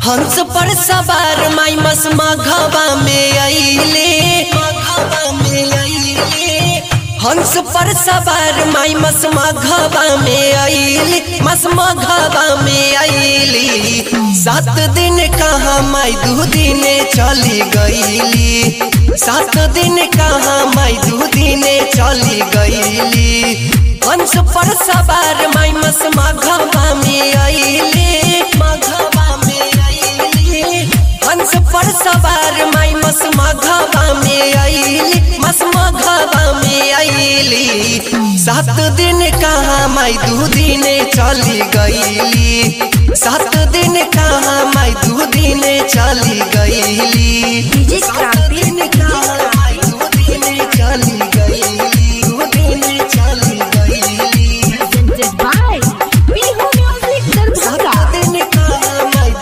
हंस पर सवार माई मस मघवा में अइले मघवा में अइले हंस पर सवार माई मस मघवा में अइले मस मघवा में अइली सात दिन कहाँ माई दू दिन चली गईली सात दिन कहाँ माई दू दिन चली गईली हंस पर सवार माई मस मघवा में अइले मघवा में अइले हंस पर सवार माई मस मघवा में अइली मस मघवा में अइली सात दिन कहाँ माई दू दिन चली गईली सात दिन कहाँ माई दू दिन चली गईली डीजे क्रांति दिन कहाँ माई दू दिन चली गईली दू दिन चली गईली presented by Bihu Music Darbhanga.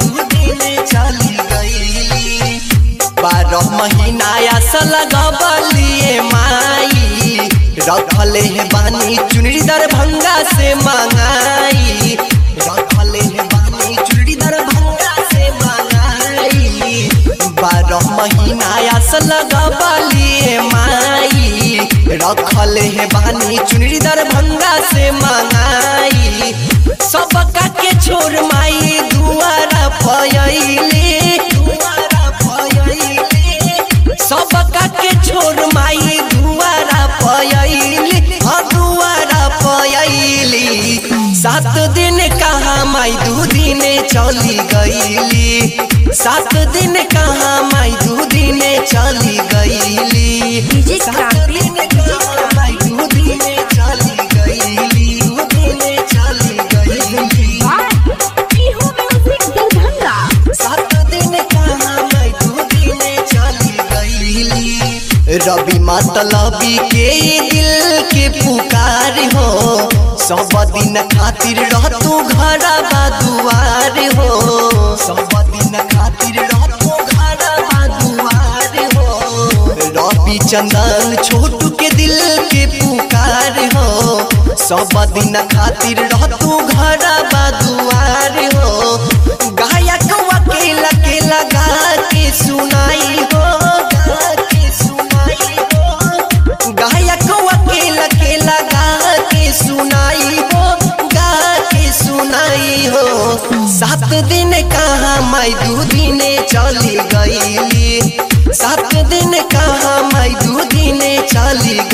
बारह महीना आसल गबलिए माई रखले है बानी चुनरी दरभंगा से मंगाई रखले है बानी चुनरी दरभंगा से मंगाई बारह महीना आसल गबलिए माई रखले है बानी चुनरी दरभंगा से मंगाई सबका के छोड़ माई दुआरा फयले दुआरा फयले सबका के छोड़ माई दुआरा फयले हाँ दुआरा फयली सात दिन कहाँ माई दू दिन चली गईली सात दिन कहाँ माई दू दिन चली गईली डीजे सात क्रांति दिन कहाँ माई दू दिन चली गईली दू दिन चली गईली by Bihu Music Darbhanga. सात दिन कहाँ मैं दू दिन चली गईली रवि मतलबी के दिल के पुकार हो सब दिन खातिर रह तू घर दुआर हो सब दिन खातिर रह तू घर दुआर हो रवि चंदन छोटू के दिल के पुकार हो सब दिन खातिर रह तू घर दुआर हो गायक वकील के लगा के सुनाई हो गा के सुनाई हो गायक वकील के लगा के सुनाई हो गा के सुनाई हो सात दिन कहाँ माई दू दिन चली गईली सात दिन कहाँ माई दू दिन चली